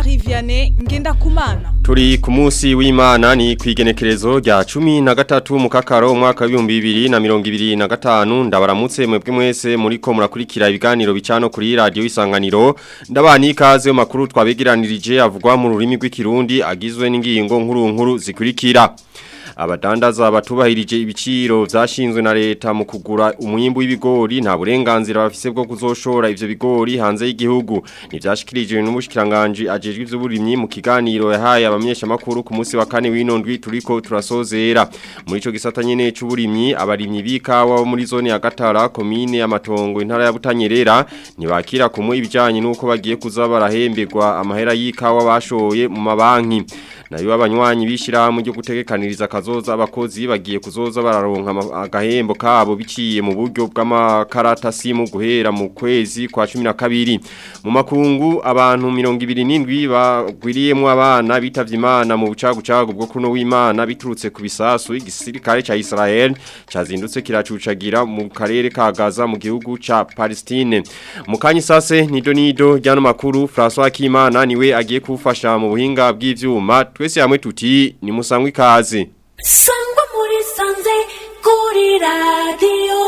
Jean-Marie Vianney Ngendakumana Turi ku munsi w'Imana ni kwigenekerezo rya 13 mu kakaro umwaka wa 2025 ndabaramutse mwebwe mwese muriko murakurikira ibiganiro bicano kuri radio isanganiro ndabani ikaze mu makuru twabegeranirije avugwa mu rurimi rw'ikirundi agizwe n'ingingo nkuru nkuru zikurikira abadandaza batubahirije ibiciro vyashinzwe na leta mu kugura umwimbu w'ibigori nta burenganzira bafise bwo kuzoshora ivyo bigori hanze y'igihugu nivyashikirijwe n'umushikiranganje ajejwe ivy'uburimyi mu kiganiro yahaye abamenyesha makuru ku munsi wa kane w'inondwi turiko turasozera muri ico gisata nyene c'uburimyi abarimyi b'ikawa bo muri zone ya Gatara komine ya Matongo intara ya Butanyerera ntibakira kumwe ibijanye nuko bagiye kuza barahemberwa amahera y'ikawa bashoye mu mabanki nayo abanywanyi bishirahamwe ryo gutegekaniriza kazoza abakozi bagiye kuzoza bararonka agahembo kabo biciye mu buryo bw'amakarata simu guhera mu kwezi kwa 12 mu makungu abantu 27 bagwiriyemo abana bitavye imana mu bucagucagu bwo kuno w'imana biturutse ku bisasu igisirikare ca Israel cazindutse kiracucagira mu karere ka Gaza mu gihugu ca Palestine mu kanyi sase nido nido ryano makuru François Kimana niwe agiye kufasha mu buhinga bw'ivyuma twese hamwe tuti ni musangwe ikaze sangwa muri sanze kuri radiyo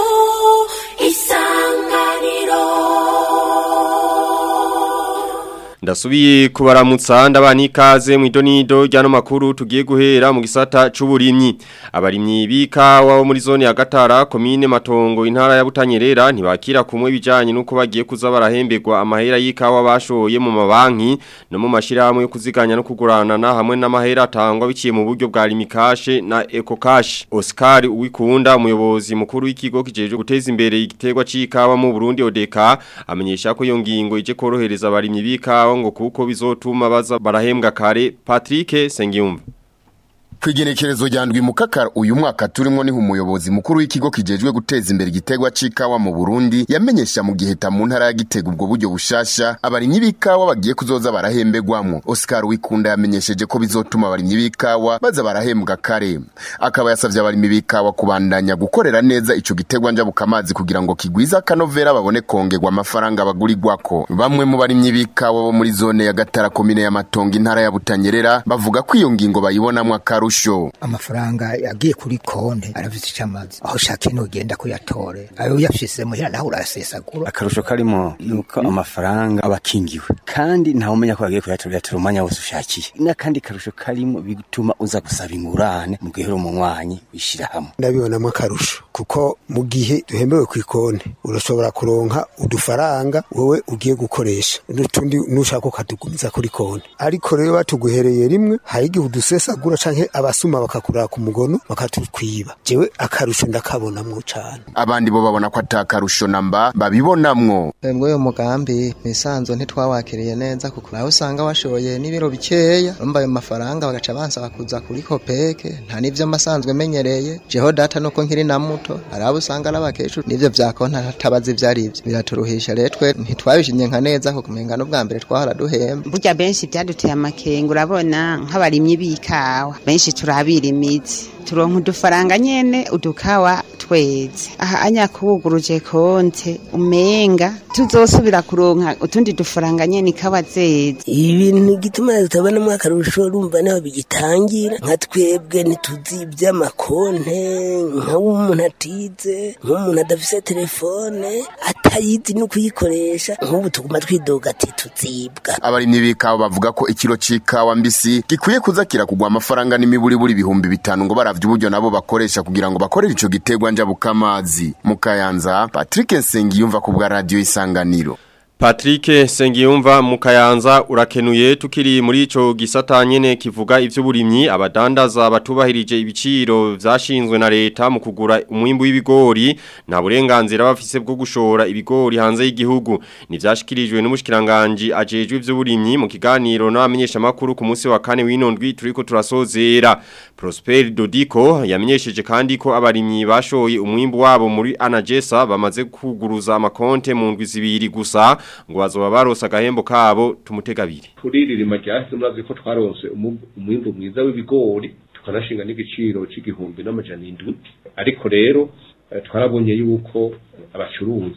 isanganiro Ndasubiye kubaramutsa ndabani ikaze mu idonido ryano makuru tugiye guhera mu gisata c'uburimyi abarimyi bikawa bo muri zone ya Gatara komine Matongo intara ya Butanyerera ntibakira kumwe bijanye nuko bagiye kuza barahemberwa amahera y'ikawa bashoye mu mabanki no mu mashirahamwe yo kuziganya no kuguranana hamwe n'amahera atangwa biciye mu buryo bwa Limikash na Ecocash Oscar Uwikunda umuyobozi mukuru w'ikigo kijeje guteza imbere igiterwa c'ikawa mu Burundi ODK amenyesha ko iyo ngingo ije korohereza abarimyi bikawa ngo kuko bizotuma baza barahembwa kare Patrick Sengiyumva Kwigenekerezo rya ndwi mu kakara uyu mwaka turimo niho umuyobozi mukuru w'ikigo kijejwe guteza imbere igiterwa c'ikawa mu Burundi yamenyesha mu giheta mu ntara ya Gitega ubwo buryo bushasha abarimyi b'ikawa bagiye kuzoza barahembegwamo Oscar Wikunda yamenyesheje ko bizotuma abarimyi b'ikawa baza barahembwa kare akaba yasavye abarimyi b'ikawa kubandanya gukorera neza ico giterwa njabukamazi kugira ngo kigwiza akanovera babone kongerwa amafaranga bagurirwako bamwe mu barimyi b'ikawa bo muri zone ya Gatara komine ya Matongo intara ya Butanyerera bavuga ko iyo ngingo bayibonamwo akaru akarusho amafaranga yagiye kuri konte aravise icamazi aho shaka ino genda kuyatore ayo yafise muhira naho urasesagura akarusho karimo nuko amafaranga abakingiwe kandi ntawe umenya ko yagiye kuyatora yatora umwanya wose ushakiye n'akandi karusho karimo bituma uza gusaba ingurane mu gihe uri umunywanyi wishira hamwe ndabibonamo akarusho kuko mu gihe duhembewe ku ikonte urashobora kuronka udufaranga wowe ugiye gukoresha n'utundi nushaka ukatugumiza kuri konte ariko rero batuguhereye rimwe hari igihe udusesagura canke abasuma bakakura ku mugono bakatukwiba jewe akarusho ndakabonamwo cane abandi bo babona ko atakarusho namba babibonamwo Mwebwe uyu mugambi misanzo ntitwawakiriye neza kuko aho usanga washoye n'ibiro bikeya urumva ayo mafaranga bagaca bansaba kuza kuri kopeke nta n'ivyo masanzwe menyereye jeho data nuko nkiri na muto hari abo usanga ari abakecuru n'ivyo vya konti atabazi ivyo ari vyo biraturuhisha rero twe ntitwabishimye nka neza kuko umenga n'ubwa mbere twahora duhemba burya benshi byaduteye amakenga urabona nk'abarimyi b'ikawa benshi turabira imizi turonka udufaranga nyene udukawa tweze aha anyakuwuguruje konte umenga tuzosubira kuronka utundi dufaranga nyene ikawa zeze ibintu gituma tutabonamo akarusho urumva niho bigitangira nka twebwe ntituzi iby'amakonte nk'umuntu atize nk'umuntu adafise telefone atayizi no kuyikoresha nk'ubu tuguma twidoga ati tuzibwa abarimyi b'ikawa bavuga ko ikiro c'ikawa mbisi gikwiye kuza kirakugwa amafaranga n'imiburiburi ibihumbi bitanu ngo baravye uburyo nabo bakoresha kugira ngo bakorere ico giterwa njabukamazi mu kayanza Patrick Nsengiyumva ku bwa radio isanganiro Patrick Sengiyumva mukayanza urakenuye tukiri muri ico gisata nyene kivuga ivy'uburimyi abadandaza batubahirije ibiciro vyashinzwe na leta mu kugura umwimbu w'ibigori nta burenganzira bafise bwo gushora ibigori hanze y'igihugu nivyashikirijwe n'umushikiranganje ajejwe ivy'uburimyi mu kiganiro n'abamenyesha makuru ku munsi wa kane w'inondwi turiko turasozera Prosper Dodiko yamenyesheje kandi ko abarimyi bashoye umwimbu wabo muri Anagesa bamaze kuguruza amakonte mu ndwi zibiri gusa ngo bazoba baronse agahembo kabo tumutegabiri kuri ririma ryahise murazi ko twaronse umu- umwimbu mwiza w'ibigori tukanashinga n'igiciro c'igihumbi n'amajana indwi ariko rero eh, twarabonye yuko abacuruza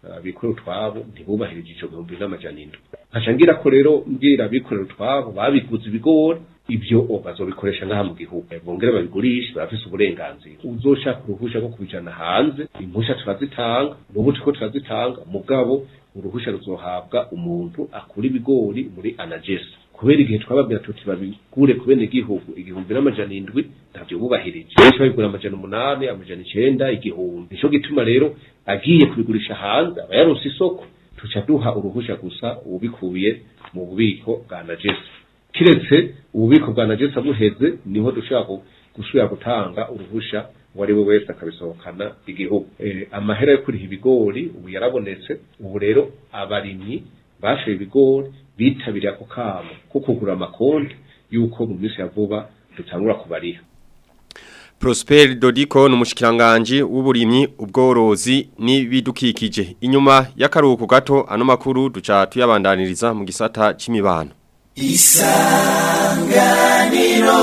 abikorera utwabo ntibubahirije ico gihumbi n'amajana indwi nkaca ngira ko rero mbwira abikorera utwabo babiguze ibigori ibyo bazobikoresha ngaha mu gihugu bongere babigurishe barafise uburenganzira uzoshaka uruhusha rwo kubijana hanze impusha turazitanga n'ubu turiko turazitanga mugabo uruhusha ruzohabwa umuntu akura ibigori muri anagesa kubera igihe twababwira tuti babigure ku bene gihugu igihumbi n'amajana indwi ntavyo bubahirije benshi babigura amajana umunani amajana icenda igihumbi nico gituma rero agiye kubigurisha hanze aba yaronse isoko tuca duha uruhusha gusa ubikubiye mu bubiko bwa najesa kiretse ububiko bwa najesa buheze niho dushobora gusubira gutanga uruhusha uwo ari we wese akabisohokana igihugu eh, amahera yo kuriha ibigori ubu yarabonetse ubu rero abarimyi bashoye ibigori bitabiriye ako kamo ko kugura amakonti yuko mu minsi ya vuba dutangura kubariha Prosper Dodiko n'umushikiranganje w'uburimyi ubworozi n'ibidukikije inyuma y'akaruhuko gato ano makuru duca tuyabandaniriza mu gisata c'imibano Isanganiro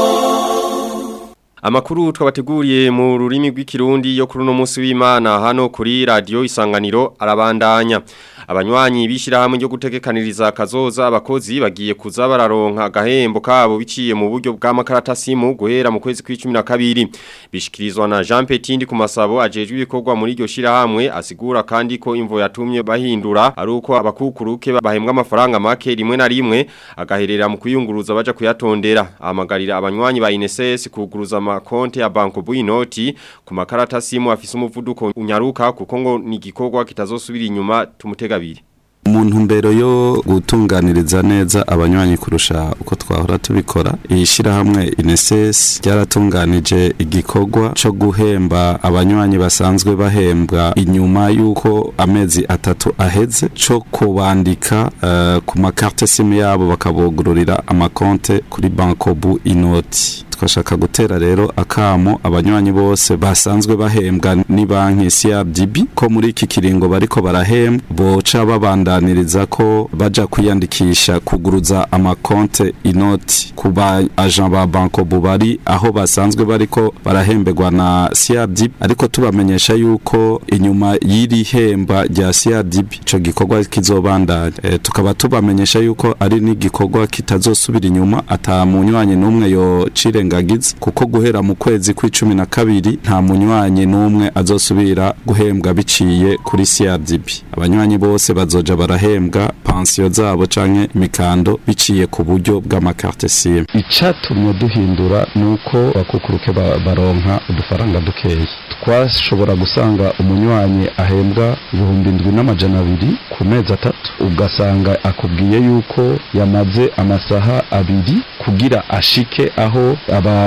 Amakuru twabateguriye mu rurimi rw'ikirundi yo kuri uno munsi w'Imana hano kuri radio Isanganiro arabandanya abanywanyi bishirahamwe ryo gutegekaniriza kazoza abakozi bagiye kuza bararonka agahembo kabo biciye mu buryo bw'amakaratasi mu guhera mu kwezi kw'icumi na kabiri bishikirizwa na Jean Petindi ku masabo ajejwe ibikorwa muri iryo shirahamwe asigura kandi ko imvo yatumye bahindura ari uko abakukuruke bahembwa amafaranga make rimwe na rimwe agaherera mu kuyunguruza baja kuyatondera ahamagarira abanywanyi ba INSS kuguruza amakonte ya Banko Buinoti ku makaratasi mu afise umuvuduko unyaruka kuko ngo ni igikorwa kitazosubira inyuma tumutega abiri umuntu mbero yo gutunganiriza neza abanywanyi kurusha uko twahora tubikora iyi shirahamwe INSS ryaratunganije igikorwa cyo guhemba abanywanyi basanzwe bahembwa inyuma yuko amezi atatu aheze cyo kubandika uh, ku makarte simu yabo bakabugururira amakonte kuri Bankobu inoti twashaka gutera rero akamo abanywanyi bose basanzwe bahembwa ni banki CRDB ko muri iki kiringo bariko barahembwa boca babandaniriza ko baja kwiyandikisha kuguruza amakonte inoti ku ba agent ba banko bari aho basanzwe bariko barahemberwa na CRDB ariko tubamenyesha yuko inyuma y'iri hemba rya CRDB ico gikorwa kizobandanya e, tukaba tubamenyesha yuko ari n'igikorwa kitazosubira inyuma ata munywanyi n'umwe yo cire ngagize kuko guhera mu kwezi kw'icumi na kabiri nta munywanyi n'umwe azosubira guhembwa biciye kuri CRDB abanywanyi bose bazoja barahembwa pansiyo zabo canke imikando biciye ku buryo bw'amakarte SIM icatumye duhindura nuko bakukuruke baronka udufaranga dukeyi twashobora gusanga umunywanyi ahembwa ibihumbi indwi n'amajana abiri ku mezi atatu ugasanga akubwiye yuko yamaze amasaha abiri kugira ashike aho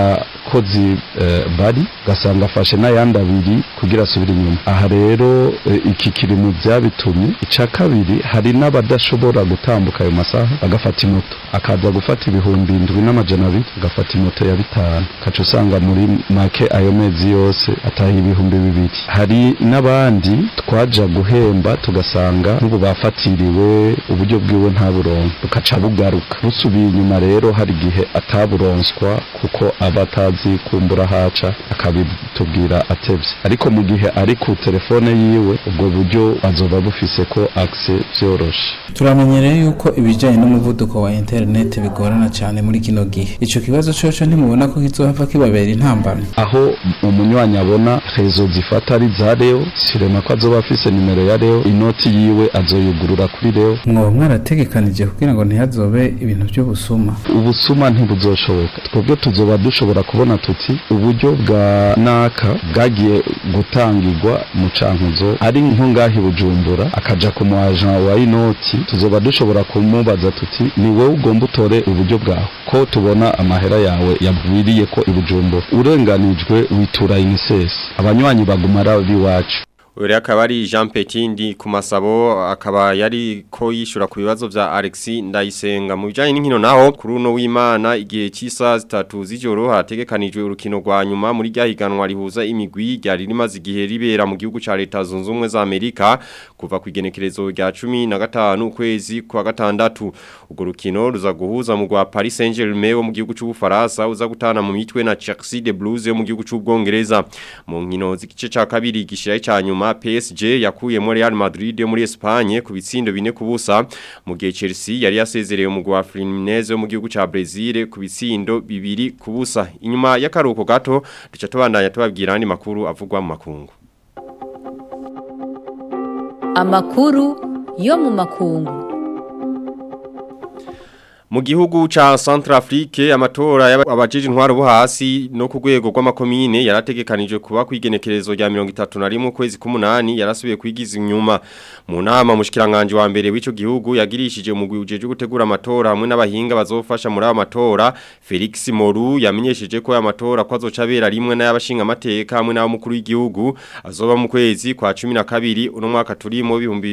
abakozi uh, bari ugasanga afashe n'ayandi abiri kugira asubire inyuma aha rero uh, iki kiri mu byabitumye icya kabiri hari n'abadashobora gutambuka ayo masaha agafata imoto akaza gufata ibihumbi indwi n'amajana abiri agafata imoto ya bitanu kaca usanga muri make ayo mezi yose ataha ibihumbi bibiri hari n'abandi twaja guhemba tugasanga nk'ubu bafatiriwe uburyo bwiwe nta burongo bukaca bugaruka busubiye inyuma rero hari igihe ataburonswa kuko aba atazi kumbura haca akabitubwira atevye ariko mu gihe ari ku telefone yiwe ubwo buryo azoba bufise ko access vyoroshe turamenyereye yuko ibijanye n'umuvuduko wa internet bigorana cyane muri kino gihe ico kibazo coco ntimubona ko kizohava kibabera intambamyi aho umunywanyi abona rezo zifata ari za reo sirema ko azoba afise nimero ya reo inoti yiwe azoyugurura kuri reo mwoba mwarategekanije kugira ngo ntihazobe ibintu by'ubusuma ubusuma ntibuzoshoboka twebwe tuzoba dushobora kubona tuti uburyo bwa naka bwagiye gutangirwa mu cankuzo ari nko ngahi bujumbura akaja ku muajan wa inoti tuzoba dushobora kumubaza tuti ni wowe ugomba utore uburyo bwawe ko tubona amahera yawe yabwiriye ko ibujumbura urenganijwe witura inisesi abanywanyi baguma ari iwacu Uri akaba ari Jean Petindi ku masabo akaba yari ko yishura ku bibazo vya Alexi Ndayisenga mu bijanye n'inkino naho kuri uno w'Imana igihe cy'isa zitatu z'ijoro hategekanijwe urukino rwa nyuma muri rya higanwa rihuza imigwi ryari rimaze igihe ribera mu gihugu ca Leta Zunze Ubumwe za Amerika kuva ku igenekerezo rya 15 ukwezi kwa gatandatu urwo rukino ruza guhuza mu rwa Paris Saint-Germain wo mu gihugu c'Ubufaransa uza gutana mu mitwe na Chelsea de Blues yo mu gihugu c'Ubwongereza mu nkino z'igice ca kabiri gishiraye ca nyuma nyuma PSG yakuyemo Real Madrid yo muri Espagne ku bitsindo bine kubusa mu gihe Chelsea yari yasezereye umugwi wa Fluminense wo mu gihugu ca Brazil ku bitsindo bibiri kubusa inyuma y'akaruhuko gato duca tubandanya tubabwira andi makuru avugwa mu makungu Amakuru yo mu makungu. Mu gihugu ca Centrafrique amatora y'abajije intwaro bo hasi no ku rwego rw'amakomine yarategekanijwe kuba kwigenekerezo rya 31 kwezi k'umunani yarasubiye kwigiza inyuma mu nama mushikiranganje wa mbere w'ico gihugu yagirishije umugwi ujeje gutegura amatora hamwe n'abahinga bazofasha muri aya matora Felix Moru yamenyesheje ko aya matora ko azocabera rimwe n'ayabashinga amateka hamwe n'abo mukuru w'igihugu azoba mu kwezi kwa 12 uno mwaka turimo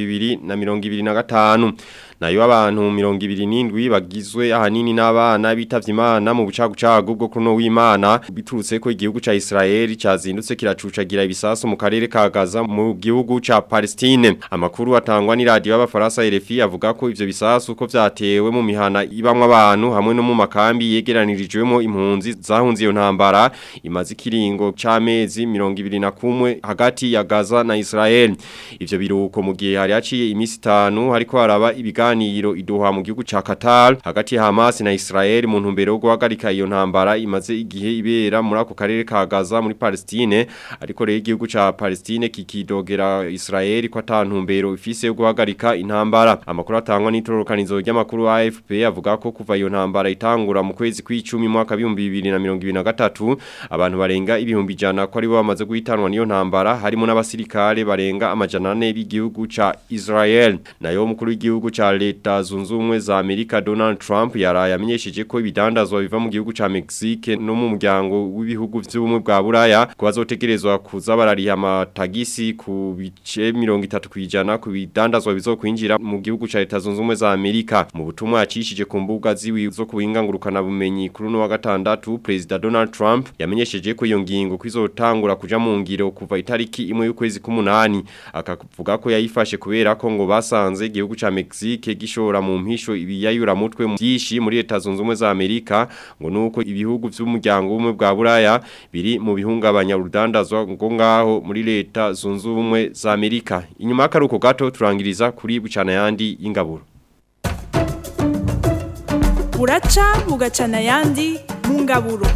2025 nayo abantu 27 bagizwe ahanini n'abana bitavye imana mu bucagucagu bwo kuno w'Imana biturutse ko igihugu ca Israel cazindutse kiracucagira ibisasu mu karere ka Gaza mu gihugu ca Palestine amakuru atangwa ni radio y'abafaransa RFI avuga ko ivyo bisasu ko vyatewe mu mihana ibamwe abantu hamwe no mu makambi yegeranirijwemo impunzi zahunze iyo ntambara imaze ikiringo c'amezi 21 hagati ya Gaza na Israel ivyo biruko mu gihe hari haciye imisi 5 hariko haraba ibiga ibiganiro iduha mu gihugu ca Qatar hagati ya Hamas na Israel mu ntumbero yo guhagarika iyo ntambara imaze igihe ibera muri ako karere ka Gaza muri Palestine ariko rero igihugu ca Palestine kikidogera Israel ko atantumbero ifise yo guhagarika intambara amakuru atangwa n'itororokanizo ry'amakuru AFP avuga ko kuva iyo ntambara itangura mu kwezi kw'icumi mwaka 2023 abantu barenga ibihumbi jana ko ari bo bamaze guhitanwa niyo ntambara harimo n'abasirikare barenga amajana 4 b'igihugu ca Israel nayo mukuru w'igihugu ca leta zunze ubumwe za Amerika Donald Trump yaraye amenyesheje ko ibidandazwa biva mu gihugu ca Mexique no mu muryango w'ibihugu vy'ubumwe bwa Buraya ko bazotegerezwa kuza barariha amatagisi ku bice 30 kwijana ku bidandazwa bizokwinjira mu gihugu ca leta zunze ubumwe za Amerika mu butumwa yacishije ku mbuga ziwi zo kuwingangurukana bumenyi kuri no wa gatandatu President Donald Trump yamenyesheje ko iyo ngingo kwizotangura kuja mu ngiro kuva itariki imwe y'ukwezi k'umunani akavuga ko yayifashe kubera ko ngo basanze igihugu ca Mexique gishora mu mpisho ibiyayura mutwe byinshi muri leta zunze ubumwe za Amerika ngo nuko ibihugu by'umuryango umwe bwa Buraya biri mu bihungabanya urudandazwa ngo ngaho muri leta zunze ubumwe za Amerika inyuma y'akaruko gato turangiriza kuri bucana yandi y'ingaburo buraca bugacana yandi mu ngaburo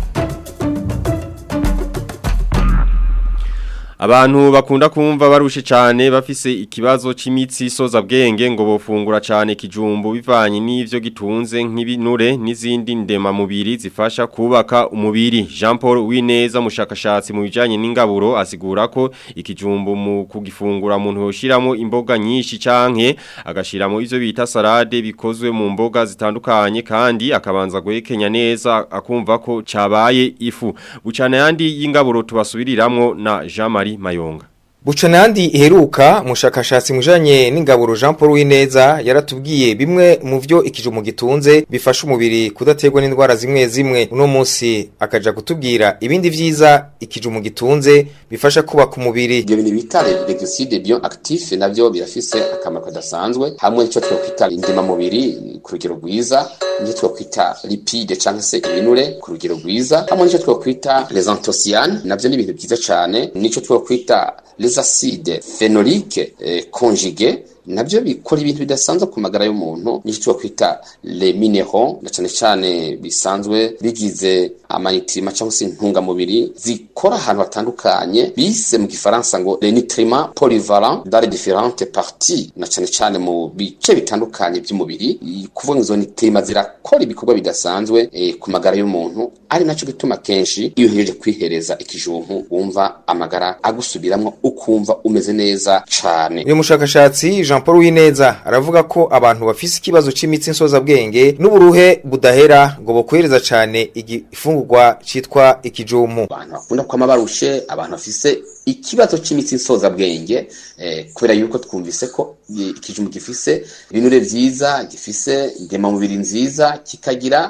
Abantu bakunda kumva barushe cyane bafise ikibazo c'imitsi soza bwenge ngo bofungura cyane kijumbu bivanye n'ivyo gitunze nk'ibinure n'izindi ndema mubiri zifasha kubaka umubiri Jean Paul Wineza mushakashatsi mu bijanye n'ingaburo asigura ko ikijumbu mu kugifungura umuntu yoshiramo imboga nyinshi canke agashiramo ivyo bita salade bikozwe mu mboga zitandukanye kandi akabanza guhekenya neza akumva ko cabaye ifu bucana yandi y'ingaburo tubasubiriramwo na Jean Marie Mayonga Bucana yandi iheruka mushakashatsi mujanye n'ingaburo Jean Paul Wineza yaratubwiye bimwe mu vyo ikijumu gitunze bifasha umubiri kudaterwa n'indwara zimwe zimwe uno munsi akaja kutubwira ibindi vyiza ikijumu gitunze bifasha kubaka umubiri ibyo bintu bita regicide bio actif navyo birafise akamaro kadasanzwe hamwe nicyo twokwita indema mubiri ku rugero rwiza nicyo twokwita lipide canke se ibinure ku rugero rwiza hamwe nicyo twokwita les anthocyanes navyo ni ibintu vyiza cane nicyo twokwita les acides phénoliques eh, conjugués nabyo bikora ibintu bidasanzwe ku magara y'umuntu nicyo twakwita les minéraux na cyane cyane bisanzwe bigize amanitrima cyangwa se intungamubiri zikora ahantu hatandukanye bise mu gifaransa ngo les nutriments polyvalents dans les différentes parties na cyane cyane mu bice bitandukanye by'umubiri kuvuga ngo izo nitrima zirakora ibikorwa bidasanzwe eh, ku magara y'umuntu ari nacyo gituma kenshi iyo uhejeje kwihereza ikijumpu wumva amagara agusubiramo ukumva umeze neza cyane uyu mushakashatsi Jean Paul Wineza aravuga ko abantu bafise ikibazo c'imitsi nsoza bwenge n'uburuhe budahera ngo bokwereza cane igifungurwa citwa ikijumu abantu bakunda kwama barushe abantu bafise ikibazo c'imitsi nsoza bwenge eh, kubera yuko twumvise ko ikijumu gifise ibinure vyiza gifise indema mubiri nziza kikagira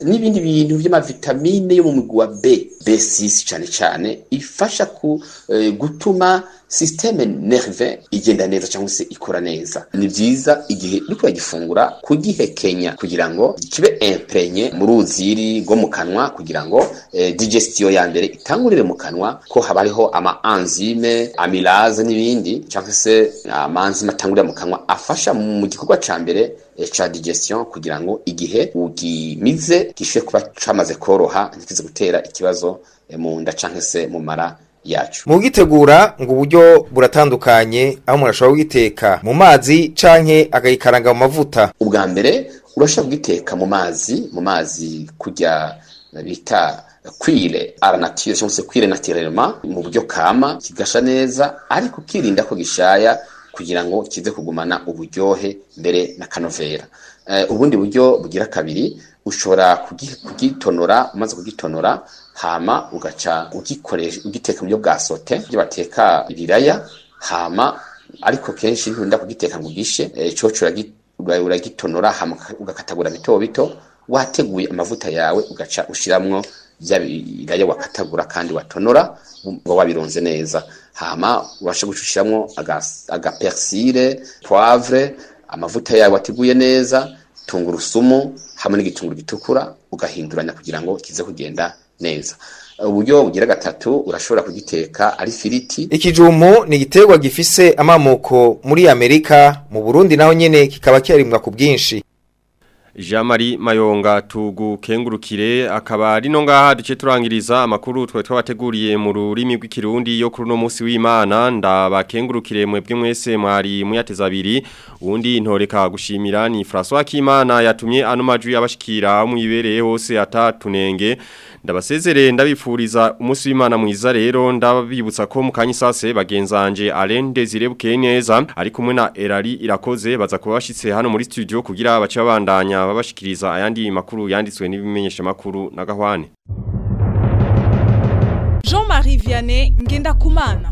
n'ibindi bintu by'amavitamine yo mu mugwi wa B B6 cyane cyane ifasha ku eh, gutuma systeme nerve igenda neza cyangwa se ikora neza ni byiza igihe uri kugifungura kugihekenya kugira ngo kibe imprenye mu ruziri rwo mu kanwa kugira ngo eh, digestion ya mbere itangurire mu kanwa ko haba hariho ama enzyme amylase n'ibindi cyangwa se amanzime atangurira mu kanwa afasha mu gikorwa ca mbere eh, ca digestion kugira ngo igihe ugimize gishobore kuba camaze koroha ntikize gutera ikibazo eh, mu nda canke se mu mara yacu mu gitegura ngo uburyo buratandukanye aho umuntu ashobora kugiteka mu mazi canke akagikaranga mu mavuta ubwa mbere urashobora kugiteka mu mazi mu mazi kujya bita kwire ara nature cyangwa se kwire naturellement mu buryo kama kigasha neza ariko ukirinda ko gishaya kugira ngo kize kugumana uburyohe mbere na kanovera uh, ubundi buryo bugira kabiri ushobora kugi- kugitonora umaze kugitonora hama ugaca ugikoresha ugiteka mu buryo bwa sote ibyo bateka ibiraya hama ariko kenshi nturinda kugiteka ngo ugishe eh, coco uragi- ura- uragitonora hama ugakatagura bito bito wateguye amavuta yawe ugaca ushiramwo bya biraya wakatagura kandi watonora ngo wabironze neza hama urasha gushushiramwo agapersile poivre amavuta yawe wateguye neza tungurusumu hamwe n'igitunguru gitukura ugahinduranya kugira ngo kize kugenda neza uburyo bugira gatatu urashobora kugiteka ari firiti ikijumbu ni igiterwa gifise amamuko muri amerika mu burundi naho nyene kikaba kiharimwa ku bwinshi Jean-Marie Mayonga tugukengurukire akaba rino ngaha duce turangiriza amakuru twe twabateguriye mu rurimi rw'ikirundi yo kuri no munsi w'Imana ndabakengurukire mwebwe mwese mwari muyateza abiri undi ntoreka gushimira ni François Kimana yatumye ano majwi abashikira mu ibereye hose atatunenge ndabasezere ndabifuriza umunsi w'Imana mwiza rero ndabibutsa ko mu kanyisase bagenzanje Alain Desire Bukeneza ari kumwe na Erari irakoze baza kuba bashitse hano muri studio kugira bace babandanya babashikiriza ayandi makuru yanditswe n'ibimenyesha makuru na gahwane Jean-Marie Vianney Ngendakumana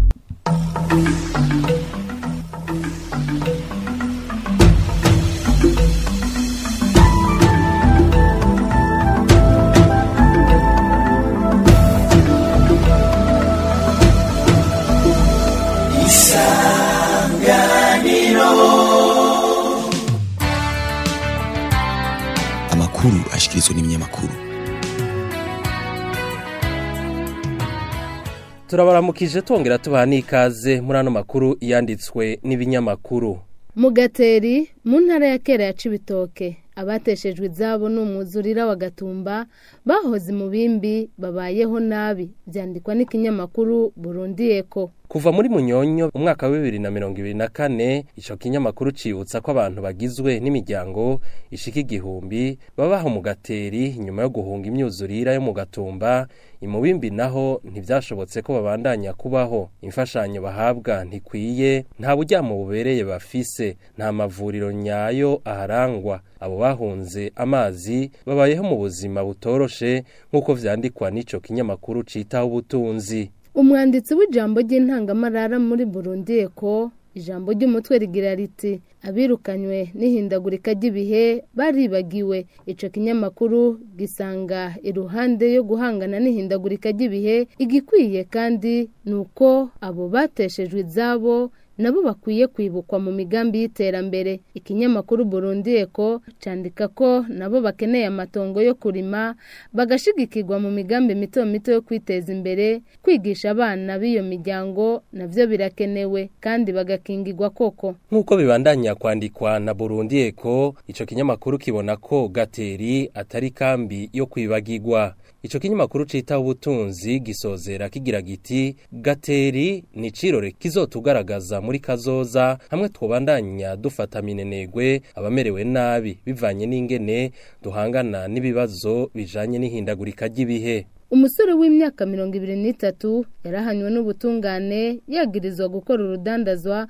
amakuru ashikirizwa n'ibinyamakuru turabaramukije tongera tubaha n'ikaze muri ano makuru yanditswe n'ibinyamakuru mugateri mu ntara ya kera ya cibitoke abateshejwe izabo ni umwuzurira wa gatumba bahoze mu bimbi babayeho nabi byandikwa n'ikinyamakuru burundi eko kuva muri munyonyo umwaka wa bibiri na mirongo ibiri na kane ico kinyamakuru cibutsa ko abantu bagizwe n'imiryango ishika igihumbi babaho mu gateri nyuma yo guhunga imyuzurira yo mu gatumba imubimbi naho ntivyashobotse ko babandanya kubaho imfashanyo bahabwa ntikwiye nta buryamo bubereye bafise nta mavuriro nyayo aharangwa abo bahunze amazi babayeho mu buzima butoroshe nk'uko vyandikwa n'ico kinyamakuru citaho ubutunzi umwanditsi w'ijambo ry'intangamarara muri burundi eko ijambo ry'umutwe rigira riti abirukanywe n'ihindagurika ry'ibihe baribagiwe ico kinyamakuru gisanga iruhande yo guhangana n'ihindagurika ry'ibihe igikwiye kandi ni uko abo bateshejwe izabo nabo bakwiye kwibukwa mu migambi y'iterambere ikinyamakuru burundi eko candika ko nabo bakeneye amatongo yo kurima bagashigikirwa mu migambi mito mito yo kwiteza imbere kwigisha abana b'iyo miryango navyo birakenewe kandi bagakingirwa koko nk'uko bibandanya kwandikwa na burundi eko ico kinyamakuru kibona ko gateri atari kambi yo kwibagirwa ico kinyamakuru cita ubutunzi gisozera kigira giti gateri ni cirore kizotugaragaza muri kazoza hamwe twobandanya dufata minenegwe abamerewe nabi bivanye n'ingene duhangana n'ibibazo bijanye n'ihindagurika ry'ibihe umusore w'imyaka mirongo ibiri n'itatu yarahanywe n'ubutungane yagirizwa gukora urudandazwa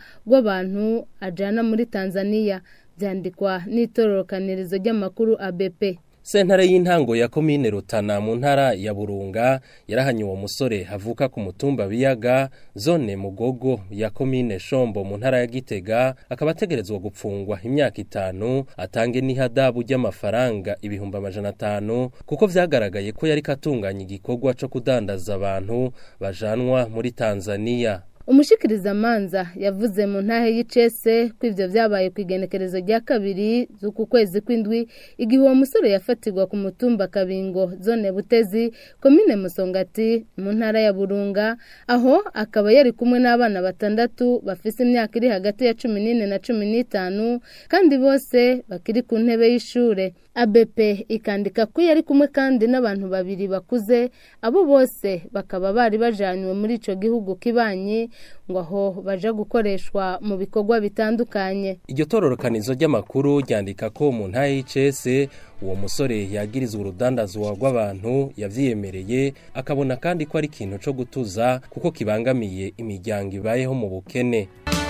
rw'abantu ajana muri tanzania byandikwa n'itororokanirizo ry'amakuru abp Sentare y'intango ya komine Rutana mu ntara ya Burunga yarahanye uwo musore havuka ku mutumba biyaga zone mugogo ya komine Shombo mu ntara ya Gitega akaba ategerezwa gupfungwa imyaka itanu atange n'ihadabu ry'amafaranga ibihumbi amajana atanu kuko vyagaragaye ko yari katunganya igikorwa co kudandaza abantu bajanwa muri Tanzania umushikirizamanza yavuze mu ntahe y'icese ko ivyo vyabaye ku igenekerezo rya kabiri z'uku kwezi kw'indwi igihe uwo musore yafatirwa ku mutumba kabingo zone butezi komine musongati mu ntara ya burunga aho akaba yari kumwe n'abana batandatu bafise imyaka iri hagati ya cumi n'ine na cumi n'itanu kandi bose bakiri ku ntebe y'ishure ABP ikandika ko yari kumwe kandi n'abantu babiri bakuze abo bose bakaba bari bajanywe muri ico gihugu kibanyi ngo aho baja gukoreshwa mu bikorwa bitandukanye iryo tororokanizo ry'amakuru ryandika ko mu ntahe y'icese uwo musore yagirizwa urudandazwa rw'abantu yavyiyemereye akabona kandi ko ari ikintu co gutuza kuko kibangamiye imiryango ibayeho mu bukene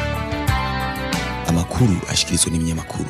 amakuru ashikirizwa n'ibinyamakuru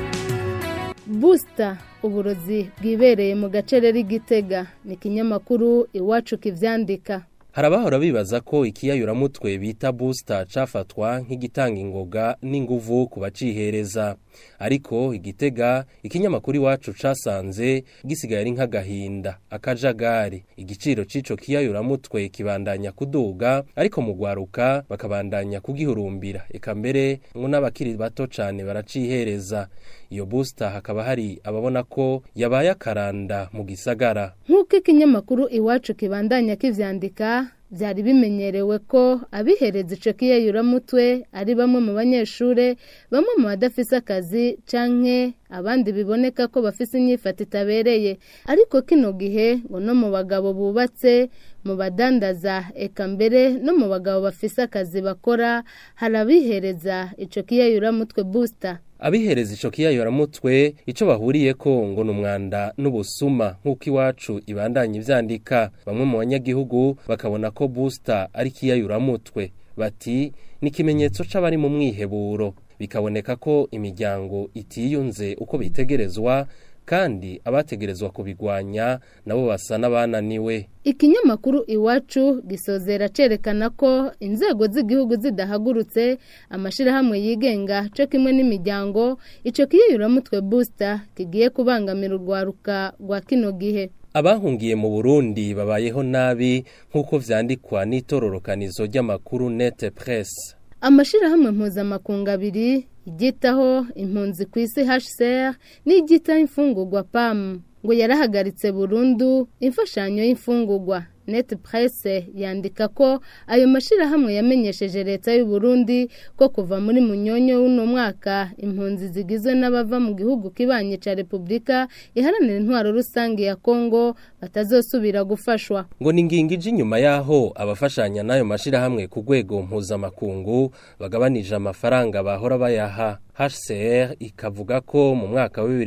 Booster uburozi bwibereye mu gacereri gitega ni ikinyamakuru iwacu kivyandika hari abahora bibaza ko ikiyayuramutwe bita booster cafatwa nk'igitanga ingoga n'inguvu ku bacihereza ariko igitega ikinyamakuru iwacu casanze gisigaye ari nk'agahinda akajagari igiciro c'ico kiyayuramutwe kibandanya kuduga ariko mu gwaruka bakabandanya kugihurumbira eka mbere ngo n'abakiri bato cane baracihereza iyo booster hakaba hari ababona ko yabaye akaranda mu gisagara nk'uko ikinyamakuru iwacu kibandanya kivyandika byari bimenyerewe ko abihereza ico kiyayuramutwe ari bamwe mu banyeshure bamwe mu badafise akazi canke abandi biboneka ko bafise inyifato itabereye ariko kino gihe ngo no mu bagabo bubatse mu badandaza eka mbere no mu bagabo bafise akazi bakora hari abihereza ico kiyayuramutwe booster abihereza ico kiyayuramutwe ico bahuriye ko ngo numwanda n'ubusuma nk'uko iwacu ibandanye ivyandika bamwe mu banyagihugu bakabona ko booster ari kiyayuramutwe bati ni ikimenyetso c'abari mu mwiheburo bikaboneka ko imiryango itiyunze uko bitegerezwa kandi abategerezwa kubigwanya nabo basa n'abananiwe ikinyamakuru iwacu gisozera cerekana ko inzego z'igihugu zidahagurutse amashirahamwe yigenga co kimwe n'imiryango ico kiyayuramutwe booster kigiye kubangamira urwaruka rwa kino gihe abahungiye mu Burundi babayeho nabi nk'uko vyandikwa n'itororokanizo ry'amakuru Net Press amashirahamwe mpuzamakungu abiri iryitaho impunzi ku isi HCR n'iryitaho imfungurwa PAM ngo yarahagaritse burundu imfashanyo y'imfungurwa net presse yandika ko ayo mashirahamwe yamenyesheje leta y'u Burundi ko kuva muri munyonyo w'uno mwaka impunzi zigizwe n'abava mu gihugu kibanye ca Republika iharanira intwaro rusange ya Kongo batazosubira gufashwa ngo ni ngingije inyuma yaho abafashanya n'ayo mashirahamwe ku rwego mpuzamakungu bagabanije amafaranga bahora bayaha HCR ikavuga ko mu mwaka wa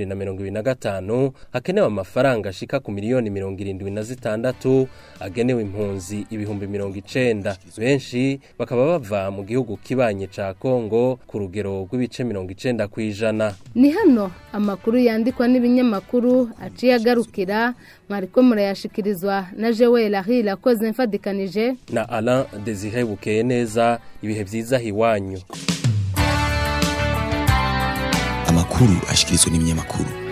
2025 hakenewe amafaranga ashika ku miliyoni 76 agenewe impunzi ibihumbi 90 benshi bakaba bava mu gihugu kibanye ca Kongo ku rugero rw'ibice 90 kwijana ni hano amakuru yandikwa n'ibinyamakuru aciye agarukira mwariko murayashikirizwa na Joel Ahila koze mfadikanije na Alain Desire Bukeye neza ibihe vyiza hiwanyu amakuru ashikirizwa n'ibinyamakuru